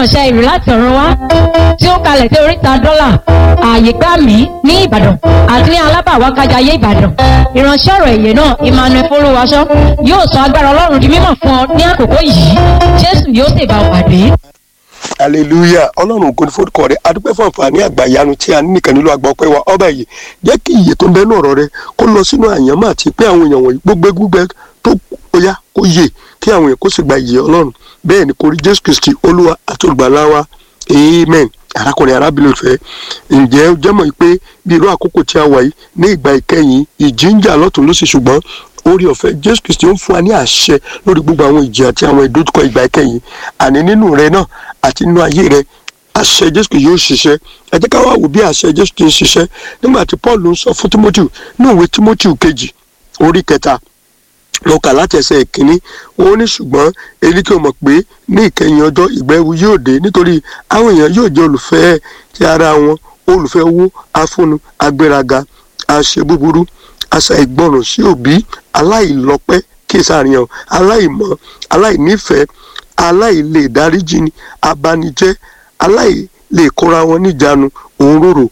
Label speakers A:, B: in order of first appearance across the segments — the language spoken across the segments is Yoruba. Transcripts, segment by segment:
A: ìránṣẹ́ ìrù láti ọ̀run wá tí ó kalẹ̀ sí oríta dọ́là ààyè gbà mí ní ìbàdàn àti ní alábàwákájayé ìbàdàn ìránṣẹ́ ọ̀rọ̀ èyẹ náà emmanuel folúwaṣọ yóò sọ agbára ọlọ́run di mímọ̀ fún ọ ní àkókò yìí jésù yóò sì bá ọ pàdé.
B: hallelujah ọlọ́run ògo ni forúkọ rẹ adúpẹ́ fún àǹfààní àgbàyanu tí a ní nìkan nílò àgbà ọpẹ́ wa ọba yìí jẹ́ kí iye tó ń bẹ ní ọ̀rọ̀ rẹ kó lọ sínú àyànmọ́ àti pé àwọn èèyàn wọ̀nyí gbogbo gbígbẹ tó kóyá kó yè kí àwọn èèyàn kó sì gba ìyè ọlọ́run bẹ́ẹ̀ ni kò rí jésù kristi olúwa àti olùgbàlà wa amen arákùnrin arábìnrin ìfẹ́ ǹjẹ́ ó jẹ́ mọ̀ pé bí irú àkókò tí a wà yìí ní ìgbà ìkẹyìn ìjì ń jà lọ́tún lósì ṣùgbọ́n orí ọ̀fẹ́ jésù kristi ó ń fún wa ní àṣẹ lórí gbogbo àwọn ìjì àti àwọn ìdojúkọ ìgbà ìkẹyìn àní nínú rẹ náà àti nínú ayé rẹ àṣẹ jésù kristi yóò ṣiṣẹ́ ẹ jẹ́ ká wá wò bí àṣẹ jésù kristi ń ṣiṣẹ́ nígbà tí paul ń sọ fún timothy ní ìwé timothy kejì orí kẹta mo kà láti ẹsẹ̀ ìkíní ó ní ṣùgbọ́n èyí kí o mọ̀ pé ní ìkẹyìn ọjọ́ ìgbẹ́wu yóò dé nítorí àwọn èèyàn yóò jẹ́ olùfẹ́ ti ara wọn olùfẹ́ owó afúnnu agbéraga àṣẹ búburú àṣà ìgbọràn sí òbí aláìlọ́pẹ́ kí sàríyàn aláìmọ̀ aláìnífẹ̀ẹ́ aláìlè dáríjìní abanijẹ́ aláìlè kóra wọn níjàánu òǹrorò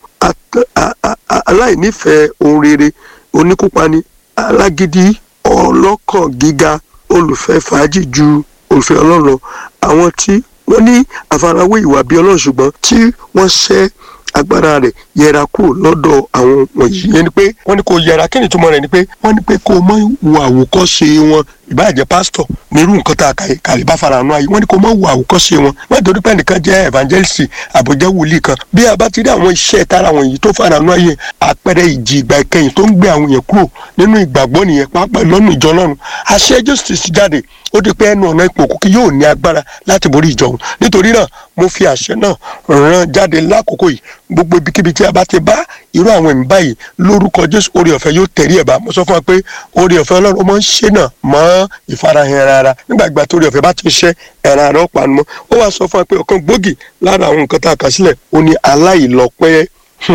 B: aláìnífẹ̀ẹ́ ohun rere oníkúpani alágídí ọlọ́kàn gíga olùfẹ́ fàájì ju olùfẹ́ ọlọ́run lọ àwọn tí wọ́n ní àfarawé ìwà bí ọlọ́run ṣùgbọ́n tí wọ́n ṣẹ́ agbára rẹ̀ yẹra kúrò lọ́dọ̀ àwọn wọ̀nyí yẹn ni pé wọ́n ní kó yẹra kí ni ìtumọ̀ rẹ̀ ni pé wọ́n ní pé kó mọ wo àwòkọ́ṣe wọn ìbáàjẹ́ pásítọ̀ nírú nǹkan tá a kà kàlí bá fara hàn ayé wọ́n ní kó mọ wo àwòkọ́ṣe wọn wọ́n torí pé nìkan jẹ́ evangelist àbójẹ́ wòlíì kan bí a bá ti rí àwọn iṣẹ́ tara wọn yìí tó fara hàn ayé àpẹẹrẹ ìjì ìgbà ìkẹyìn tó ń gbé àwọn yẹn kúrò nínú ìgbàgbọ́ nìyẹn pápá lọ́nà ìjọ lọ́run àṣẹ justice jáde ó di pé ẹnu ọ̀nà ipò kókí yóò ní agbára láti borí ìjọ òun nítorí náà mo fi àṣẹ náà ràn jáde lákòókò yìí gbogbo ibikíbi tí a bá ti bá irú àwọn ẹ̀mí báyìí lórúkọ jésù orí ọ̀fẹ́ yóò tẹ̀rí ẹ̀ bá mo sọ fún wa pé orí ọ̀fẹ́ ọlọ́run ó máa ń ṣe náà mọ́ ìfarahàn rárá nígbà ìgbà tó orí ọ̀fẹ́ bá ti ṣe ẹ̀ràn àrà ọ̀pá nu mọ́ ó wàá sọ fún wa pé ọ̀kan gbòógì lára àwọn nǹkan tá a kà sílẹ̀ ó ní aláìlọ́pẹ́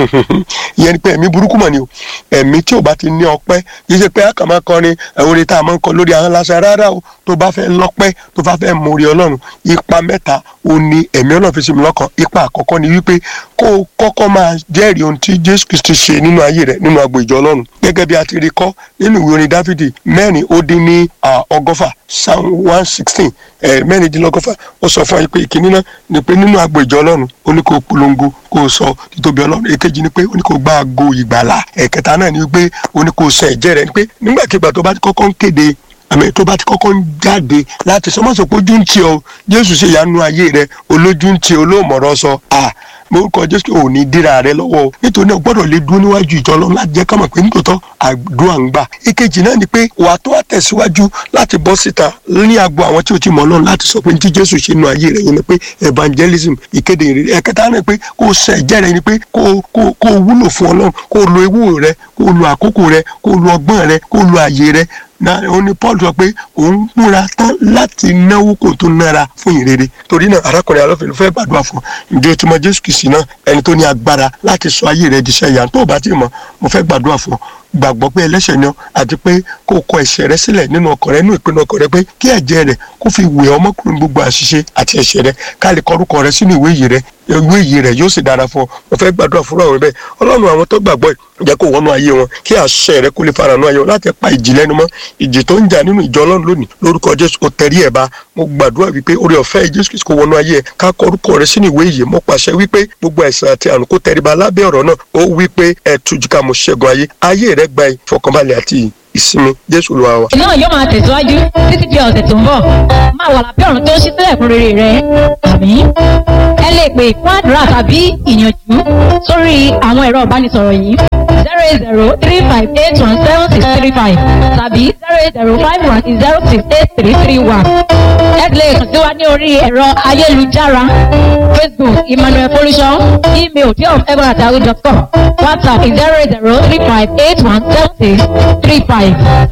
B: ìyẹn ni pé ẹ̀mí burúkú mọ̀ ni o ẹ̀mí tí ò bá ti ní ọpẹ́ kì í ṣe pé a kàn máa kọrin orin tá a máa ń kọ lórí ahọ́n lásán rárá o tó bá fẹ́ lọ́pẹ́ tó bá fẹ́ mórí ọlọ́run ipa mẹ́ta ó ní ẹ̀mí ọlọ́run fi sí mi lọ́kàn ipa àkọ́kọ́ ni wípé kó o kọ́kọ́ máa jẹ́rìí ohun tí jésù kristi ṣe nínú ayé rẹ̀ nínú agbo ìjọ ọlọ́run gẹ́gẹ́ bí a ti rí kọ́ nínú ìwé orin dáfídì mẹ́rin ó dín ní ọgọ́fà psalm one sixteen mẹ́rìndínlọ́gọ́fà ó sọ fún wa pé ìkíní náà ni pé nínú agbo ìjọ ọlọ́run ó ní kó o polongo kó o sọ títóbi ọlọ́run èkejì ni pé ó ní kó o gba ago ìgbàlà ẹ̀kẹta náà ni pé ó ní kó o sọ ẹ̀jẹ̀ rẹ̀ ni pé nígbàkigbà tó bá ti kọ́kọ́ ń kéde àmì tó bá ti kọ́kọ́ ń jáde láti sọ mọ́sọ̀ pé ojú ń tì ọ́ jésù ṣe ìyanu ayé rẹ olójú ń tì olóòmọ̀rọ̀ sọ à morúkọ jésù ò ní dira rẹ lọ́wọ́ o nítorí náà gbọ́dọ̀ lè dúró níwájú ìjọ ọlọ́run láti jẹ́ kámọ̀ pé nítòótọ́ àdúrà ń gbà ìkejì náà ni pé wà tó wà tẹ̀síwájú láti bọ́ síta ní agbo àwọn tí ò ti mọ̀ ọlọ́run láti sọ pé ní tí jésù ṣe nu ayé rẹ yẹn ni pé evangelism ìkéde ìrírí ẹ̀kẹta náà pé kó o sẹ ẹ̀jẹ̀ rẹ ni pé kó o wúlò fún ọlọ́run kó o lo ewu rẹ kó o lo àkókò rẹ kó o lo ọgbọ́n rẹ kó o lo àyè rẹ na òun ni paul sọ pé òun múra tán láti náwó kó tó nára fún ìrere torí náà arákùnrin alọ́fẹ̀ẹ́ ló fẹ́ gbàdúrà fún ǹjẹ́ o ti mọ jésù kìsì náà ẹni tó ní agbára láti sọ ayé rẹ di iṣẹ́ ìyá tó o bá ti mọ̀ mo fẹ́ gbàdúrà fún ọ gbàgbọ́ pé ẹlẹ́ṣẹ̀ ni ọ àti pé kó o kọ ẹ̀ṣẹ̀ rẹ sílẹ̀ nínú ọkàn rẹ nínú ìpinnu ọkàn rẹ pé kí ẹ̀jẹ̀ rẹ kó fi wẹ̀ ọmọkùnrin gbogbo àṣìṣe àti ẹ̀ṣẹ̀ rẹ ká lè kọrúkọ rẹ sínú ìwé yìí rẹ ìwé yìí rẹ yóò sì dára fún ọ mo fẹ́ gbàdúrà fúnra rẹ bẹ́ẹ̀ ọlọ́run àwọn tó gbàgbọ́ jẹ́ kó wọnú ayé wọn kí àṣẹ rẹ kó lè fara nù ayé wọn láti pa ìjì lẹ́nu mọ́ ìjì tó ń jà nínú ìjọ ọlọ́run lónìí lórúkọ jésù kò tẹ̀rí ẹ̀ bá mo gbàdúrà wípé orí ọ̀fẹ́ jésù kìí kó wọnú ayé ẹ̀ ká kọ orúkọ rẹ sínú ìwé yìí mo pàṣẹ wípé gbogbo àìsàn àti àrùn kó tẹríba lábẹ́ ọ̀rọ̀ náà ó wípé ẹ̀ tujuka mo ṣẹ́gun ayé ayé rẹ gba ìfọkànbalẹ̀ àti ìsinmi jésù ló wà wá.
A: náà yóò máa tẹ̀síwájú títí di ọ̀sẹ̀ tó ń bọ̀ máa wà lábẹ́ ọ̀run tó ń ṣí sílẹ̀ fún rere rẹ àmì ẹ lè pè fún àdúrà tàbí ìyànjú sórí àwọn ẹ̀rọ ìbánisọ̀rọ̀ yìí zero eight zero three five eight one seven six three five tàbí zero eight zero five one zero six eight three three one ẹ lè kàn sí wa ní orí ẹ̀rọ ayélujára facebook emmanuel folusho email deofegbonatahu.com whatsapp zero eight zero three five eight one seven six three five.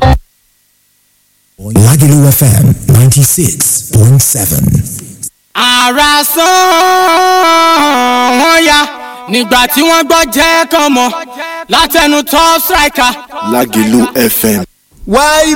C: Lagelu FM 96.7.
D: ara sán wọn ya nígbà tí wọ́n gbọ́ jẹ́ kàn mọ́ látẹnu top striker.
E: Lagelu FM.
F: wáyé